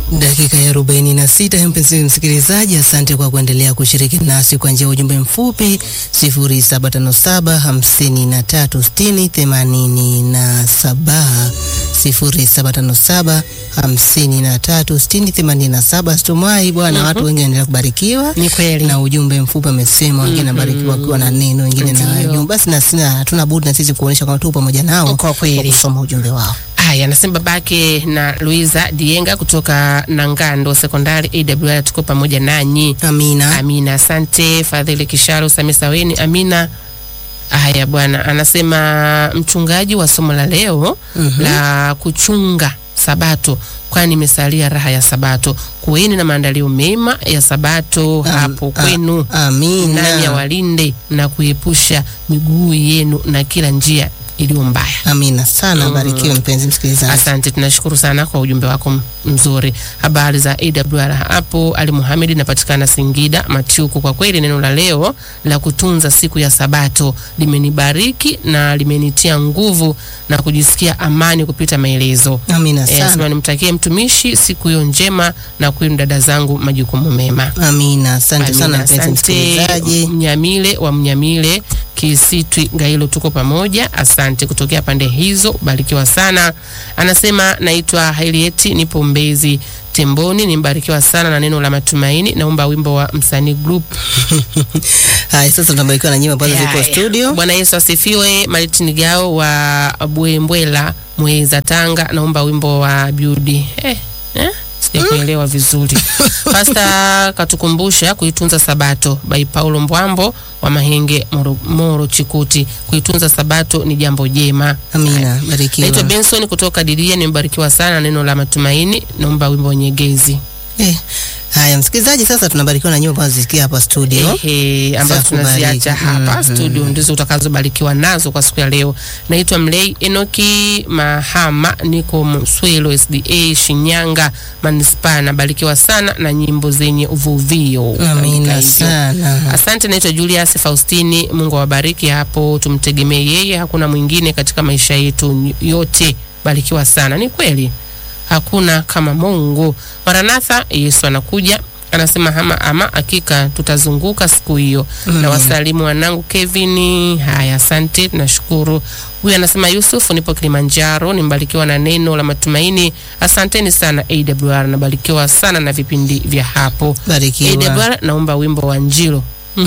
Dakika ya arobaini na sita. Mpenzi msikilizaji, asante kwa kuendelea kushiriki nasi kwa njia ya ujumbe mfupi 0757 53 60 87 0757 53 60 87. Situmai bwana, watu wengi wanaendelea kubarikiwa Ni kweli. na ujumbe mfupi amesema, wengine nabarikiwa wakiwa na neno, wengine na Ndio. ujumbe. Basi na sina hatuna budi na sisi kuonyesha kwamba tupo pamoja nao Kwa kweli. kusoma ujumbe wao. Haya, anasema babake na Luiza Dienga kutoka Nangando Sekondari AWR, tuko pamoja nanyi. Amina. Amina, asante. Fadhili Kisharo Samisaweni, amina. Haya bwana, anasema mchungaji wa somo la leo Mhm. la kuchunga Sabato, kwani imesalia raha ya Sabato. Kuweni na maandalio mema ya Sabato hapo a- kwenu, Amina. nani awalinde na kuepusha miguu yenu na kila njia iliyo mbaya. Amina sana, Mm. barikiwe mpenzi msikilizaji. Asante, tunashukuru sana kwa ujumbe wako m- mzuri. Habari za AWR hapo. Ali Muhamedi, napatikana Singida Machuku. Kwa kweli neno la leo la kutunza siku ya Sabato limenibariki na limenitia nguvu na kujisikia amani kupita maelezo. Amina Eh, sana. sema nimtakie mtumishi siku hiyo njema na kwenu dada zangu majukumu mema. Amina, asante Amina, sana mpenzi asante. msikilizaji. Mnyamile wa Mnyamile Kisitwi Gailo, tuko pamoja. Asante kutokea pande hizo, barikiwa sana. Anasema naitwa Hailieti, nipo Mbezi Temboni, nimbarikiwa sana na neno la matumaini. Naomba wimbo wa msanii group. Haya, sasa tunabarikiwa na nyimbo ambazo ziko Haya. studio. Bwana Yesu asifiwe. Maritini Gao wa Bwembwela Mweza Tanga, naomba wimbo wa Beauty. Eh, eh? Sijakuelewa vizuri. Pasta katukumbusha kuitunza Sabato by Paulo Mbwambo wa Mahenge Moro, Moro Chikuti. Kuitunza Sabato ni jambo jema. Amina, barikiwa. Naitwa Benson kutoka Didia, nimebarikiwa sana na neno la matumaini. Naomba wimbo wa Nyegezi. Eh, haya msikilizaji, sasa tunabarikiwa na nyimbo ambazo zisikia hapa studio. Ehe, ambazo Za kubariki. tunaziacha hapa Mhm. studio ndizo utakazobarikiwa nazo kwa siku ya leo. Naitwa Mlei Enoki Mahama, niko Mswelo SDA Shinyanga manispaa. Nabarikiwa sana na nyimbo zenye uvuvio. Andika Amina hivyo. sana. Asante, naitwa Julius Faustini. Mungu awabariki hapo, tumtegemee yeye, hakuna mwingine katika maisha yetu yote. Barikiwa sana. Ni kweli hakuna kama Mungu. Maranatha, Yesu anakuja. Anasema hama ama hakika tutazunguka siku hiyo. Na wasalimu wanangu Kevin. Haya, asante, tunashukuru. Huyu anasema Yusuf, nipo Kilimanjaro, nimbarikiwa na neno la matumaini. Asanteni sana AWR, nabarikiwa sana na vipindi vya hapo. Barikiwa. AWR, naomba wimbo wa Njilo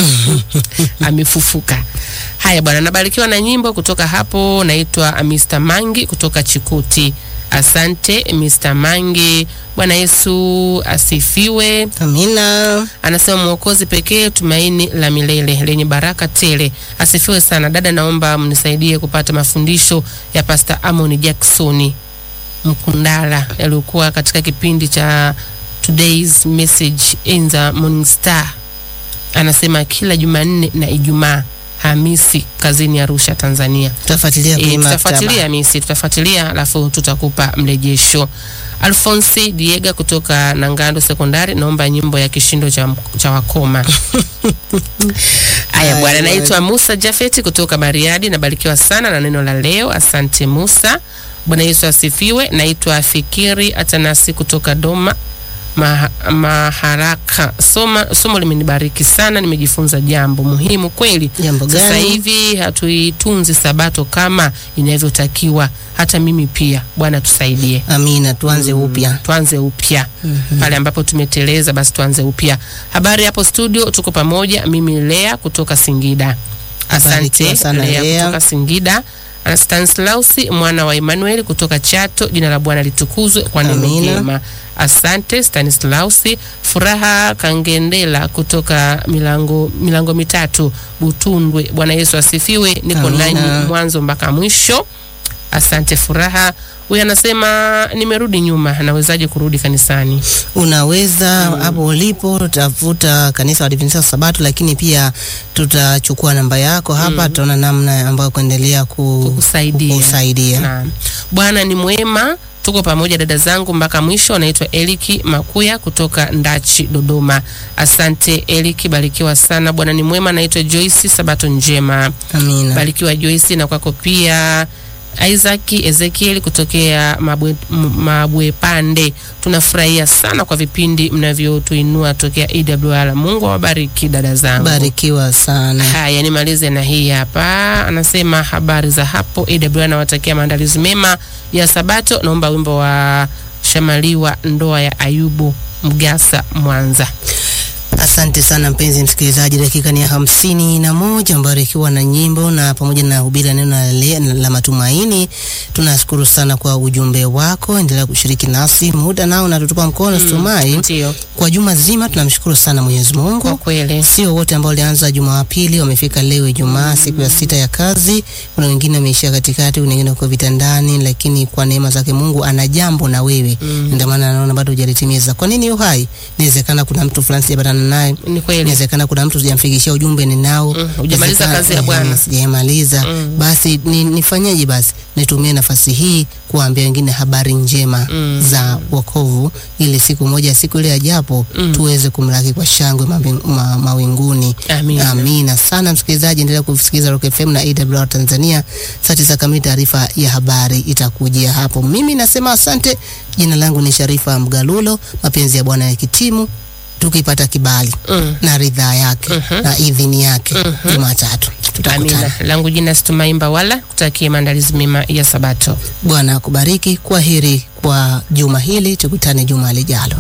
amefufuka. Haya bwana, nabarikiwa na nyimbo kutoka hapo. Naitwa Mr. Mangi kutoka Chikuti. Asante Mr. Mangi. Bwana Yesu asifiwe. Amina. Anasema mwokozi pekee, tumaini la milele lenye baraka tele. Asifiwe sana dada, naomba mnisaidie kupata mafundisho ya Pastor Amon Jackson Mkundala yaliyokuwa katika kipindi cha Today's Message in the Morning Star. Anasema kila Jumanne na Ijumaa Hamisi kazini Arusha, Tanzania. Tutafuatilia E, kwenye tutafuatilia maktaba. Hamisi, tutafuatilia alafu tutakupa mrejesho. Alfonsi Diega kutoka Nangando Sekondari, naomba nyimbo ya kishindo cha, cha wakoma. Haya bwana, Haya, naitwa Musa Jafeti kutoka Bariadi, nabarikiwa sana na neno la leo. Asante Musa. Bwana Yesu asifiwe. Naitwa Fikiri Atanasi kutoka Doma Maha, Maharaka. Soma, somo limenibariki sana, nimejifunza jambo muhimu kweli. Jambo Sasa gani? hivi hatuitunzi sabato kama inavyotakiwa. Hata mimi pia, Bwana tusaidie. Amina, tuanze upya. Tuanze upya pale ambapo tumeteleza, basi tuanze upya. Habari hapo studio, tuko pamoja. Mimi Lea kutoka Singida. Asante Barikiwa sana, Lea Lea. kutoka Singida. Ana Stanislausi mwana wa Emmanuel kutoka Chato. Jina la Bwana litukuzwe kwa neno Amina. jema. Asante Stanislausi. Furaha Kangendela kutoka milango milango mitatu Butundwe. Bwana Yesu asifiwe. Niko Amina. nanyi mwanzo mpaka mwisho. Asante Furaha. Huyu anasema nimerudi nyuma, nawezaje kurudi kanisani? Unaweza hapo ulipo, tutafuta kanisa la Waadventista wa Sabato, lakini pia tutachukua namba yako hapa, tutaona namna ambayo kuendelea ku, Kukusaidia. kukusaidia. Naam. Bwana ni mwema. Tuko pamoja dada zangu mpaka mwisho. Anaitwa Eliki Makuya kutoka Ndachi, Dodoma. Asante Eliki, barikiwa sana. Bwana ni mwema. Anaitwa Joyce, sabato njema. Amina. Barikiwa Joyce, na kwako pia Isaac Ezekiel kutokea Mabwe, M- Mabwepande. Tunafurahia sana kwa vipindi mnavyotuinua tokea AWR. Mungu awabariki dada zangu. Barikiwa sana. Haya, nimalize na hii hapa. Anasema habari za hapo AWR, nawatakia maandalizi mema ya Sabato. Naomba wimbo wa Shamaliwa, ndoa ya Ayubu Mgasa, Mwanza. Asante sana mpenzi msikilizaji, dakika ni ya hamsini na moja mbarikiwa na nyimbo na pamoja na hubiri la neno la, le- la matumaini. Tunashukuru sana kwa ujumbe wako, endelea kushiriki nasi, muda nao natutupa mkono mm, Stumai. Ndio, Kwa juma zima tunamshukuru sana Mwenyezi kwa Mungu. kweli Sio wote ambao walianza Jumapili wamefika leo Ijumaa, siku ya sita ya kazi. Kuna wengine wameishia katikati, kuna wengine wako vitandani, lakini kwa neema zake Mungu ana jambo na wewe Mm. ndio maana anaona bado hujalitimiza. Kwa nini uhai? Inawezekana kuna mtu fulani sijapatana naye ni kweli. inawezekana kuna mtu sijamfikishia ujumbe ninao, Mm, hujamaliza Inawezekana- kazi ya eh, Bwana. sijamaliza. Mm. Basi ni, nifanyeje? Basi nitumie nafasi hii kuwaambia wengine habari njema Mm. za wokovu, ili siku moja, siku ile ajapo, Mm. tuweze kumlaki kwa shangwe mawing- ma, mawinguni. Amina. Amina sana msikilizaji, endelea kusikiliza Rock FM na AWR Tanzania. Saa tisa kamili taarifa ya habari itakujia hapo. Mimi nasema asante. Jina langu ni Sharifa Mgalulo. Mapenzi ya Bwana ya kitimu, tukipata kibali Mm. na ridhaa yake Mhm. na idhini yake Jumatatu tutakutana. Amina. Langu jina Stumaimba wala kutakie maandalizi mema ya Sabato. Bwana akubariki. Kwa heri kwa juma hili, tukutane juma lijalo.